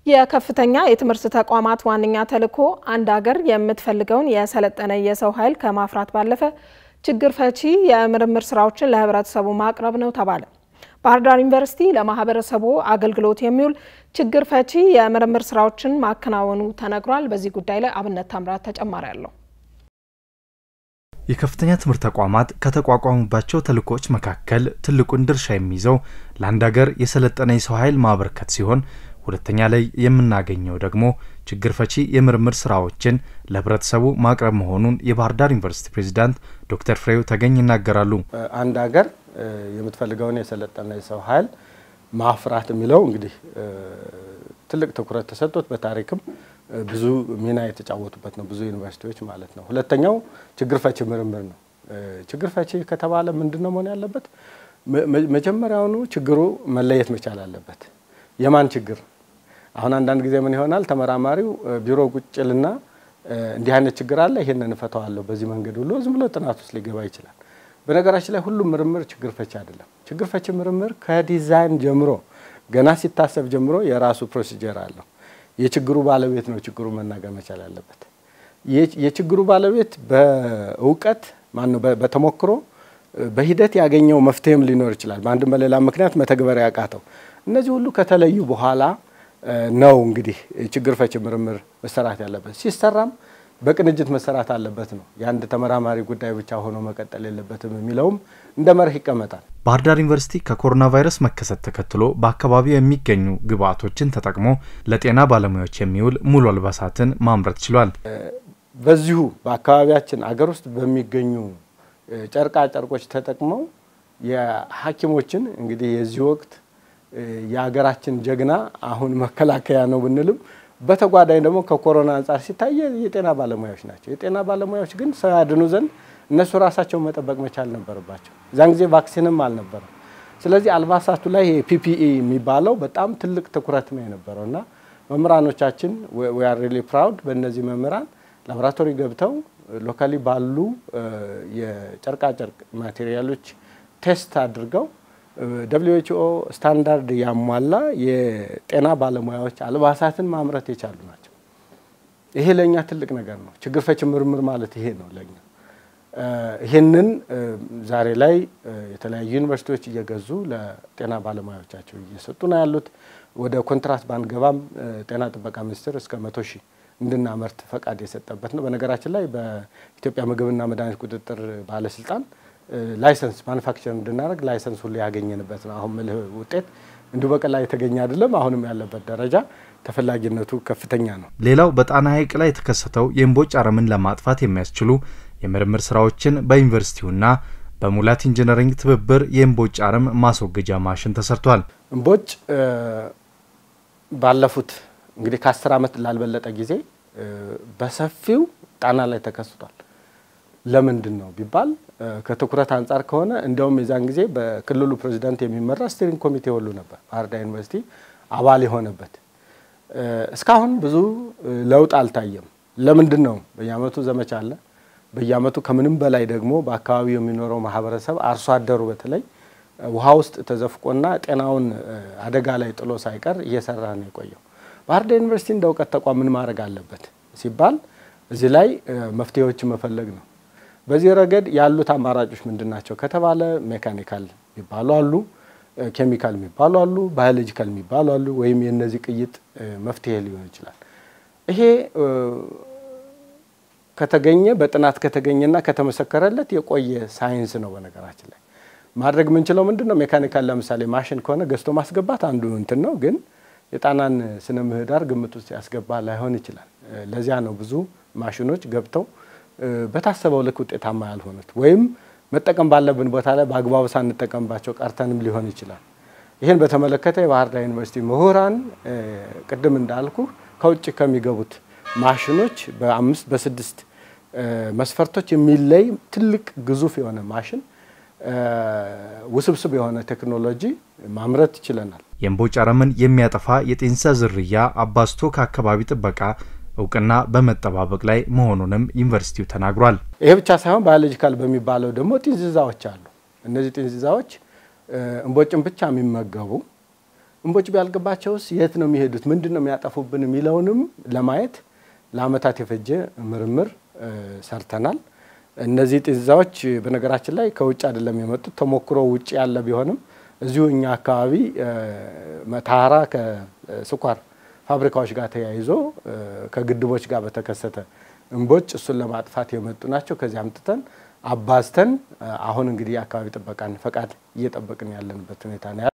የከፍተኛ የትምህርት ተቋማት ዋነኛ ተልዕኮ አንድ ሀገር የምትፈልገውን የሰለጠነ የሰው ኃይል ከማፍራት ባለፈ ችግር ፈቺ የምርምር ስራዎችን ለህብረተሰቡ ማቅረብ ነው ተባለ። ባህር ዳር ዩኒቨርሲቲ ለማህበረሰቡ አገልግሎት የሚውል ችግር ፈቺ የምርምር ስራዎችን ማከናወኑ ተነግሯል። በዚህ ጉዳይ ላይ አብነት ታምራት ተጨማሪ አለው። የከፍተኛ ትምህርት ተቋማት ከተቋቋሙባቸው ተልዕኮች መካከል ትልቁን ድርሻ የሚይዘው ለአንድ ሀገር የሰለጠነ የሰው ኃይል ማበርከት ሲሆን ሁለተኛ ላይ የምናገኘው ደግሞ ችግር ፈቺ የምርምር ስራዎችን ለህብረተሰቡ ማቅረብ መሆኑን የባህር ዳር ዩኒቨርሲቲ ፕሬዚዳንት ዶክተር ፍሬው ተገኝ ይናገራሉ። አንድ ሀገር የምትፈልገውን የሰለጠነ የሰው ኃይል ማፍራት የሚለው እንግዲህ ትልቅ ትኩረት ተሰጥቶት በታሪክም ብዙ ሚና የተጫወቱበት ነው፣ ብዙ ዩኒቨርሲቲዎች ማለት ነው። ሁለተኛው ችግር ፈቺ ምርምር ነው። ችግር ፈቺ ከተባለ ምንድን ነው መሆን ያለበት? መጀመሪያውኑ ችግሩ መለየት መቻል አለበት። የማን ችግር? አሁን አንዳንድ ጊዜ ምን ይሆናል፣ ተመራማሪው ቢሮ ቁጭልና እንዲህ አይነት ችግር አለ፣ ይሄንን እፈታዋለሁ በዚህ መንገድ ብሎ ዝም ብሎ ጥናት ውስጥ ሊገባ ይችላል። በነገራችን ላይ ሁሉም ምርምር ችግር ፈቺ አይደለም። ችግር ፈቺ ምርምር ከዲዛይን ጀምሮ ገና ሲታሰብ ጀምሮ የራሱ ፕሮሲጀር አለው። የችግሩ ባለቤት ነው ችግሩ መናገር መቻል ያለበት። የችግሩ ባለቤት በእውቀት ማነው በተሞክሮ በሂደት ያገኘው መፍትሄም ሊኖር ይችላል። በአንድም በሌላ ምክንያት መተግበር ያቃተው እነዚህ ሁሉ ከተለዩ በኋላ ነው እንግዲህ ችግር ፈቺ ምርምር መሰራት ያለበት። ሲሰራም በቅንጅት መሰራት አለበት ነው። የአንድ ተመራማሪ ጉዳይ ብቻ ሆኖ መቀጠል የለበትም የሚለውም እንደ መርህ ይቀመጣል። ባህር ዳር ዩኒቨርሲቲ ከኮሮና ቫይረስ መከሰት ተከትሎ በአካባቢው የሚገኙ ግብዓቶችን ተጠቅሞ ለጤና ባለሙያዎች የሚውል ሙሉ አልባሳትን ማምረት ችሏል። በዚሁ በአካባቢያችን አገር ውስጥ በሚገኙ ጨርቃ ጨርቆች ተጠቅመው የሐኪሞችን እንግዲህ የዚህ ወቅት የሀገራችን ጀግና አሁን መከላከያ ነው ብንልም በተጓዳኝ ደግሞ ከኮሮና አንጻር ሲታይ የጤና ባለሙያዎች ናቸው። የጤና ባለሙያዎች ግን ሰው ያድኑ ዘንድ እነሱ ራሳቸውን መጠበቅ መቻል ነበረባቸው። እዛን ጊዜ ቫክሲንም አልነበረም። ስለዚህ አልባሳቱ ላይ ፒፒኢ የሚባለው በጣም ትልቅ ትኩረት ነው የነበረው እና መምህራኖቻችን ዊ አር ሪሊ ፕራውድ በእነዚህ መምህራን ላቦራቶሪ ገብተው ሎካሊ ባሉ የጨርቃጨርቅ ማቴሪያሎች ቴስት አድርገው ደብሊው ኤች ኦ ስታንዳርድ ያሟላ የጤና ባለሙያዎች አልባሳትን ማምረት የቻሉ ናቸው። ይሄ ለእኛ ትልቅ ነገር ነው። ችግር ፈቺ ምርምር ማለት ይሄ ነው ለእኛ። ይህንን ዛሬ ላይ የተለያዩ ዩኒቨርሲቲዎች እየገዙ ለጤና ባለሙያዎቻቸው እየሰጡ ነው ያሉት። ወደ ኮንትራት ባንገባም ጤና ጥበቃ ሚኒስቴር እስከ መቶ ሺህ እንድናመርት ፈቃድ የሰጠበት ነው። በነገራችን ላይ በኢትዮጵያ ምግብና መድኃኒት ቁጥጥር ባለስልጣን ላይሰንስ ማኑፋክቸር እንድናደርግ ላይሰንስ ሁሉ ያገኘንበት ነው። አሁን ምልህ ውጤት እንዲሁ በቀላል የተገኘ አይደለም። አሁንም ያለበት ደረጃ ተፈላጊነቱ ከፍተኛ ነው። ሌላው በጣና ሐይቅ ላይ የተከሰተው የእምቦጭ አረምን ለማጥፋት የሚያስችሉ የምርምር ስራዎችን በዩኒቨርሲቲውና በሙላት ኢንጂነሪንግ ትብብር የእምቦጭ አረም ማስወገጃ ማሽን ተሰርቷል። እምቦጭ ባለፉት እንግዲህ ከአስር ዓመት ላልበለጠ ጊዜ በሰፊው ጣና ላይ ተከስቷል። ለምንድን ነው ቢባል ከትኩረት አንጻር ከሆነ እንዲያውም የዛን ጊዜ በክልሉ ፕሬዚዳንት የሚመራ ስቲሪንግ ኮሚቴ ሁሉ ነበር ባህር ዳር ዩኒቨርሲቲ አባል የሆነበት። እስካሁን ብዙ ለውጥ አልታየም። ለምንድን ነው? በየአመቱ ዘመቻ አለ። በየአመቱ ከምንም በላይ ደግሞ በአካባቢው የሚኖረው ማህበረሰብ አርሶ አደሩ በተለይ ውሃ ውስጥ ተዘፍቆና ጤናውን አደጋ ላይ ጥሎ ሳይቀር እየሰራ ነው የቆየው። ባህር ዳር ዩኒቨርሲቲ እንደ እውቀት ተቋም ምን ማድረግ አለበት ሲባል እዚህ ላይ መፍትሄዎችን መፈለግ ነው። በዚህ ረገድ ያሉት አማራጮች ምንድን ናቸው ከተባለ ሜካኒካል የሚባሉ አሉ፣ ኬሚካል የሚባሉ አሉ፣ ባዮሎጂካል የሚባሉ አሉ። ወይም የነዚህ ቅይጥ መፍትሄ ሊሆን ይችላል። ይሄ ከተገኘ በጥናት ከተገኘና ከተመሰከረለት የቆየ ሳይንስ ነው። በነገራችን ላይ ማድረግ የምንችለው ምንድን ነው? ሜካኒካል ለምሳሌ ማሽን ከሆነ ገዝቶ ማስገባት አንዱ እንትን ነው ግን የጣናን ስነ ምህዳር ግምት ውስጥ ያስገባ ላይሆን ይችላል። ለዚያ ነው ብዙ ማሽኖች ገብተው በታሰበው ልክ ውጤታማ ያልሆኑት ወይም መጠቀም ባለብን ቦታ ላይ በአግባቡ ሳንጠቀምባቸው ቀርተንም ሊሆን ይችላል። ይህን በተመለከተ የባህር ዳር ዩኒቨርሲቲ ምሁራን ቅድም እንዳልኩ ከውጭ ከሚገቡት ማሽኖች በአምስት በስድስት መስፈርቶች የሚለይ ትልቅ ግዙፍ የሆነ ማሽን ውስብስብ የሆነ ቴክኖሎጂ ማምረት ችለናል። የእምቦጭ አረምን የሚያጠፋ የጤንሳ ዝርያ አባዝቶ ከአካባቢ ጥበቃ እውቅና በመጠባበቅ ላይ መሆኑንም ዩኒቨርሲቲው ተናግሯል። ይሄ ብቻ ሳይሆን ባዮሎጂካል በሚባለው ደግሞ ጢንዚዛዎች አሉ። እነዚህ ጢንዚዛዎች እምቦጭን ብቻ የሚመገቡ እምቦጭ ቢያልቅባቸውስ የት ነው የሚሄዱት? ምንድን ነው የሚያጠፉብን? የሚለውንም ለማየት ለአመታት የፈጀ ምርምር ሰርተናል። እነዚህ ጢዛዎች በነገራችን ላይ ከውጭ አይደለም የመጡት። ተሞክሮ ውጭ ያለ ቢሆንም እዚሁ እኛ አካባቢ መተሃራ ከስኳር ፋብሪካዎች ጋር ተያይዞ ከግድቦች ጋር በተከሰተ እምቦጭ እሱን ለማጥፋት የመጡ ናቸው። ከዚህ አምጥተን አባዝተን አሁን እንግዲህ የአካባቢ ጥበቃን ፈቃድ እየጠበቅን ያለንበት ሁኔታ ነው።